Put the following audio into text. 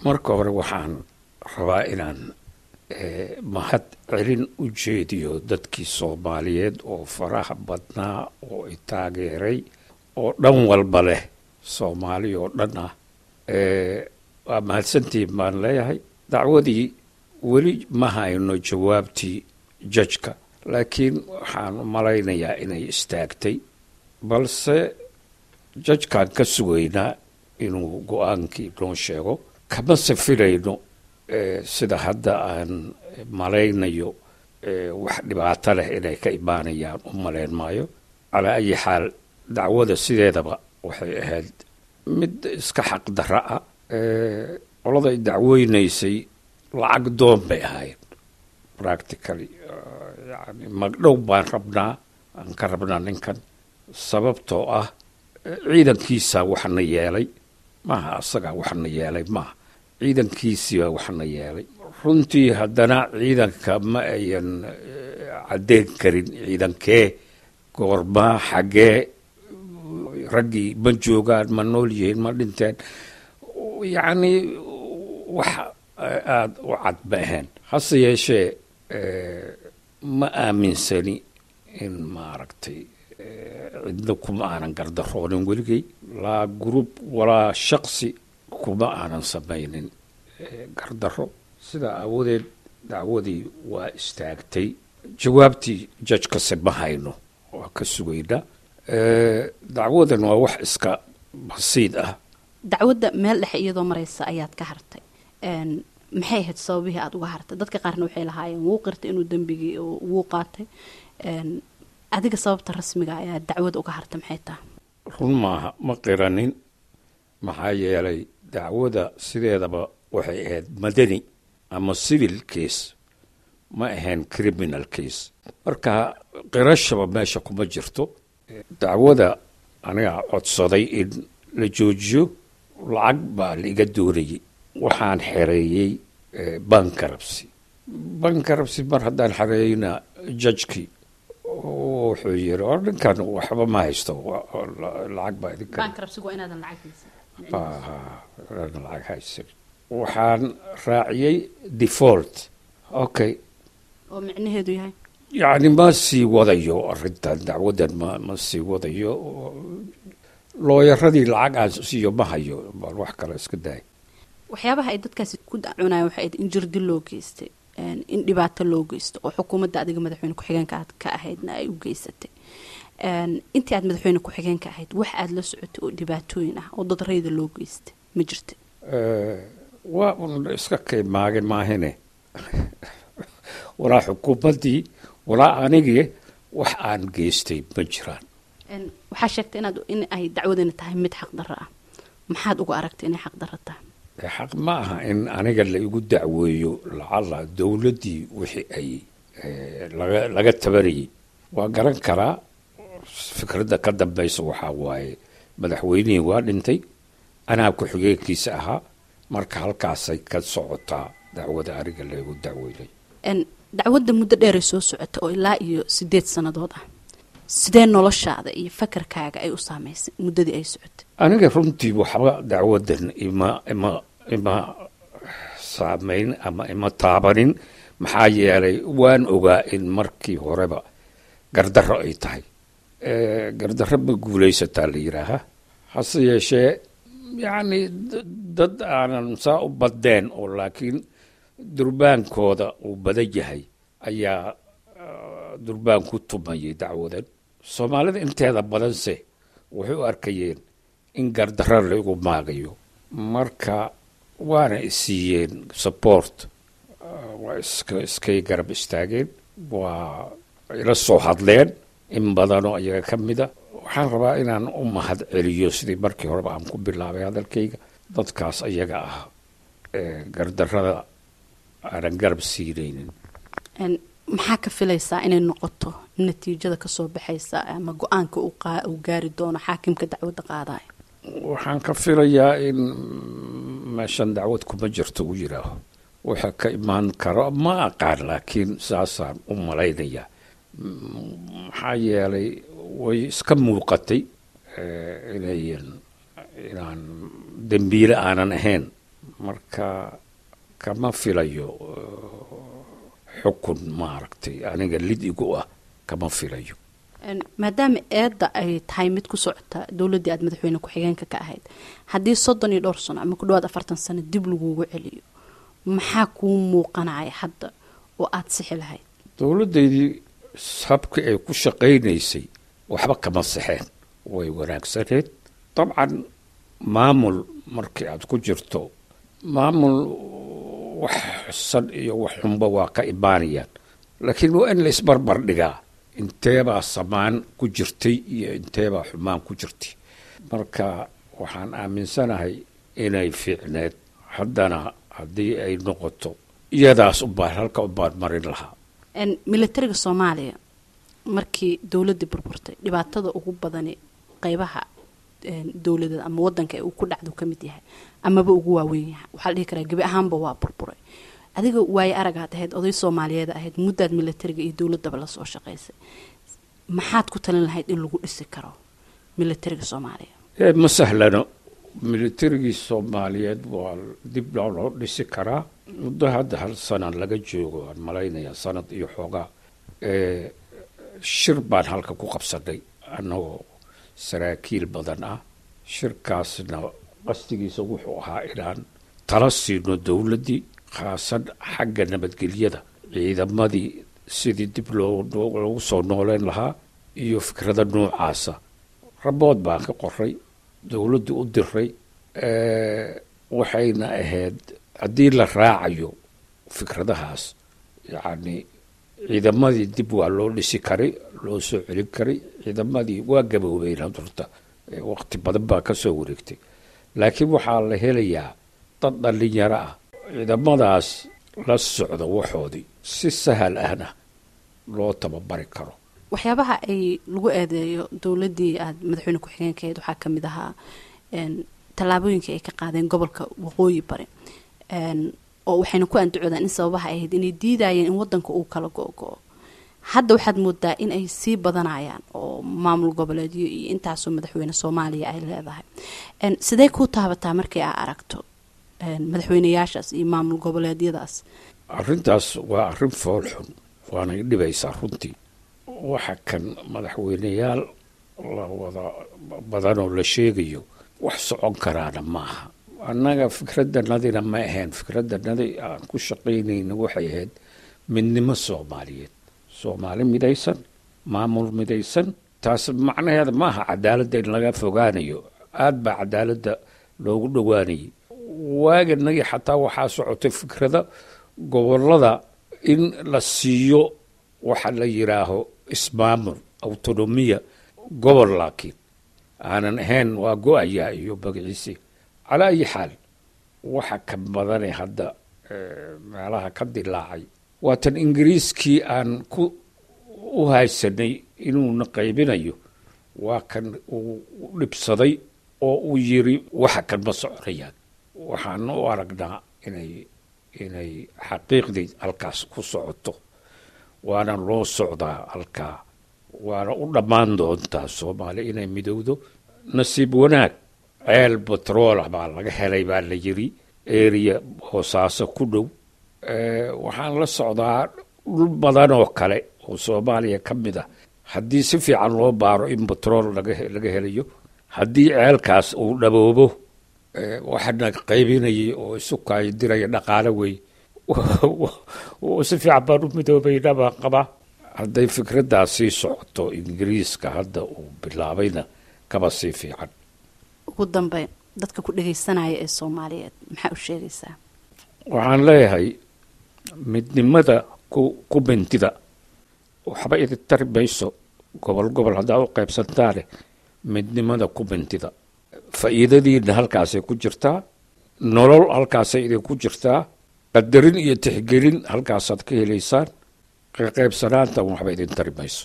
marka hore waxaan rabaa inaan mahad celin u jeediyo dadkii soomaaliyeed oo faraha badnaa oo i taageeray oo dhan walba leh soomaali oo dhan ah waa mahadsantiin baan leeyahay dacwadii weli ma hayno jawaabtii jajka laakiin waxaan u malaynayaa inay istaagtay balse jajkaan ka sugaynaa inuu go-aankii noo sheego kamase filayno sida hadda aan malaynayo wax dhibaato leh inay ka imaanayaan u malayn maayo calaa ayi xaal dacwada sideedaba waxay ahayd mid iska xaqdarra ah qoladay dacweynaysay lacag doon bay ahayd practically yani magdhow baan rabnaa aan ka rabnaa ninkan sababtoo ah ciidankiisaa waxna yeelay maaha asagaa waxna yeelay maaha ciidankiisiibaa waxna yeelay runtii haddana ciidanka ma ayan caddeyn karin ciidankee goormaa xaggee raggii ma joogaan ma nool yihiin ma dhinteen yacni wax aada u cad ma ahayn hase yeeshee ma aaminsani in maaragtay cidna kuma aanan gardaroonin weligay laa group walaa shaqsi kuma aanan samaynin gardaro sidaa aawadeed dacwadii waa istaagtay jawaabtii jajkase ma hayno waa ka sugaynaa dacwadan waa wax iska basiid ah dacwadda meel dhexe iyadoo maraysa ayaad ka hartay maxay ahayd sababihii aada uga hartay dadka qaarna waxay lahaayeen wuu qirtay inuu dembigii wuu qaatay adiga sababta rasmiga ayaa dacwada uga hartay maxay tahay run maaha ma qiranin maxaa yeelay dacwada sideedaba waxay ahayd madani ama civil case ma ahayn criminal case marka qirashaba meesha kuma jirto dacwada anigaa codsaday in la joojiyo lacag baa laiga doonayay waxaan xereeyey bankarabsi bankarabsi mar haddaan xereeyeyna jajkii wuxuu yiri or ninkan waxba ma haysto lacag baa idinka lacag haysan waxaan raaciyey default okay oo micnaheedu yahay yacni ma sii wadayo arrintan dacwaddan ma ma sii wadayo looyaradii lacag aan siiyo ma hayo bal wax kale iska daay waxyaabaha ay dadkaasi ku dacunayan waxay ahayd in jirdi loo geystay in dhibaato loo geysto oo xukuumadda adiga madaxweyne ku-xigeenka aad ka ahaydna ay u geysatay intii aad madaxweyne ku-xigeenka ahayd wax aada la socotay oo dhibaatooyin ah oo dad rayda loo geystay ma jirta waa un iska kaymaage maahine walaa xukuumaddii walaa anigii wax aan geystay ma jiraan waxaa sheegtay inaad in ay dacwadani tahay mid xaqdarro ah maxaad uga aragtay inay xaqdarro tahay xaq ma aha in aniga la igu dacweeyo lacala dowladdii wixii ay laga laga tabanayay waa garan karaa fikradda ka dambaysa waxaa waaye madaxweynihii waa dhintay anaa ku-xigeenkiisa ahaa marka halkaasay ka socotaa dacwada aniga la igu dacweynay dacwadda muddo dheeray soo socota oo ilaa iyo sideed sannadood ah sidee noloshaada iyo fakarkaaga ay u saamaysay muddadii ay socotay aniga runtii waxba dacwadan ima ima ima saamayn ama ima taabanin maxaa yeelay waan ogaa in markii horeba gardarro ay tahay gardarro ma guulaysataa la yidhaahaa hase yeeshee yacni dad aanan saa u badeen oo laakiin durbaankooda uu badan yahay ayaa durbaan ku tumayay dacwadan soomaalida inteeda badanse waxay u arkayeen in gardarro laigu maagayo marka waana isiiyeen support waa iska iskay garab istaageen waa ila soo hadleen in badanoo iyaga ka mida waxaan rabaa inaan u mahad celiyo sidii markii horeba aan ku bilaabay hadalkayga dadkaas iyaga ah gardarrada aanan garab siinaynin maxaa ka filaysaa inay noqoto natiijada kasoo baxaysa ama go-aanka uu gaari doono xaakimka dacwadda qaadaya waxaan ka filayaa in meeshan dacwad kuma jirto uu yidhaaho waxa ka imaan karo ma aqaan laakiin saasaan u malaynayaa maxaa yeelay way iska muuqatay inayan inaan dembiile aanan ahayn marka kama filayo xukun maaragtay aniga lid igu ah kama filayo maadaama eedda ay tahay mid ku socota dowladdii aad madaxweyne ku-xigeenka ka ahayd haddii soddon iyo dhowr sano ama ku dhawaad afartan sano dib lagugu celiyo maxaa kuu muuqanaya hadda oo aada sixi lahayd dowladdaydii habkii ay ku shaqaynaysay waxba kama sixeen way wanaagsaneed dabcan maamul markii aad ku jirto maamul wax xusan iyo wax xunba waa ka imaanayaan laakiin waa in la isbarbar dhigaa inteebaa samaan ku jirtay iyo inteebaa xumaan ku jirtay marka waxaan aaminsanahay inay fiicneed haddana haddii ay noqoto iyadaas ubaan halka ubaan marin lahaa militariga soomaaliya markii dowladdii burburtay dhibaatada ugu badani qeybaha dowladeed ama wadanka ee uu ku dhacdo ka mid yahay amaba ugu waaweyn yahay waxaa la dhihi karaa gebi ahaanba waa burburay adiga waaye aragaad ahayd oday soomaaliyeed ahayd muddaad militariga iyo dowladaba lasoo shaqaysay maxaad ku talin lahayd in lagu dhisi karo militariga soomaaliya ma sahlano militarigii soomaaliyeed waa dib loo dhisi karaa muddo hadda hal sana laga joogo aan malaynayaa sanad iyo xoogaa shir baan halka ku qabsanay annagoo saraakiil badan ah shirkaasna qastigiisa wuxuu ahaa inaan tala siino dowladdii khaasan xagga nabadgelyada ciidamadii sidii dib loogu soo nooleyn lahaa iyo fikrada noocaasa rabood baan ka qoray dowladdu u diray waxayna ahayd haddii la raacayo fikradahaas yacni ciidamadii dib waa loo dhisi karay loo soo celin karay ciidamadii waa gaboobeen hadurta waqti badan baa ka soo wareegtay laakiin waxaa la helayaa dad dhallinyaro ah ciidamadaas la socda waxoodii si sahal ahna loo tababari karo waxyaabaha ay lagu eedeeyo dowladdii aada madaxweyne ku-xigeenkaheed waxaa ka mid ahaa tallaabooyinkii ay ka qaadeen gobolka waqooyi bari oo waxayna ku andacoodaan in sababaha ay ahayd inay diidayeen in wadanka uu kala go-go-o hadda waxaad moodaa in ay sii badanayaan oo maamul goboleedyo iyo intaasoo madaxweyne soomaaliya ay leedahay sidee kuu taabataa markii aa aragto madaxweyneyaashaas iyo maamul goboleedyadaas arrintaas waa arrin fool xun waanay dhibaysaa runtii waxa kan madaxweyneyaal la wada badanoo la sheegayo wax socon karaana maaha annaga fikraddanadina ma ahayn fikraddanadi aan ku shaqaynayna waxay ahayd midnimo soomaaliyeed soomaali midaysan maamul midaysan taas macnaheeda maaha cadaaladda in laga fogaanayo aada baa cadaaladda loogu dhowaanayay waaganagii xataa waxaa socotay fikrada gobolada in la siiyo waxa la yidhaaho ismaamul autonomiya gobol laakiin aanan ahayn waa go-ayaa iyo magaciisi calaa ayi xaal waxa ka badane hadda meelaha ka dilaacay waatan ingiriiskii aan ku u haysanay inuuna qaybinayo waa kan uu dhibsaday oo uu yiri waxa kan ma soconayaan waxaan u aragnaa inay inay xaqiiqdii halkaas ku socoto waana loo socdaa halkaa waana u dhammaan doontaa soomaaliya inay midowdo nasiib wanaag ceel batroola baa laga helay baa la yiri eriya hoosaaso ku dhow waxaan la socdaa dhul badan oo kale oo soomaaliya ka mid ah haddii si fiican loo baaro in batrool laga helayo haddii ceelkaas uu dhaboobo waxaana qaybinayay oo isu kaadiraya dhaqaale wey si fiican baan u midoobayna baan qabaa hadday fikraddaas sii socoto ingiriiska hadda uu bilaabayna kaba sii fiican ugu dambeyn dadka ku dhagaysanaya ee soomaaliyeed maxaa u sheegaysaa waxaan leeyahay midnimada ku ku bentida waxba idin tari mayso gobol gobol haddaa u qaybsantaane midnimada ku bentida faa'iidadiina halkaasay ku jirtaa nolol halkaasay idinku jirtaa qadarin iyo tixgelin halkaasaad ka helaysaan qaybsanaantan waxba idin tari mayso